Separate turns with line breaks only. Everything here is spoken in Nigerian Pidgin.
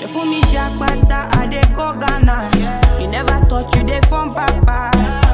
You fool me jackpata, I dey go Ghana. You never thought you dey from papas.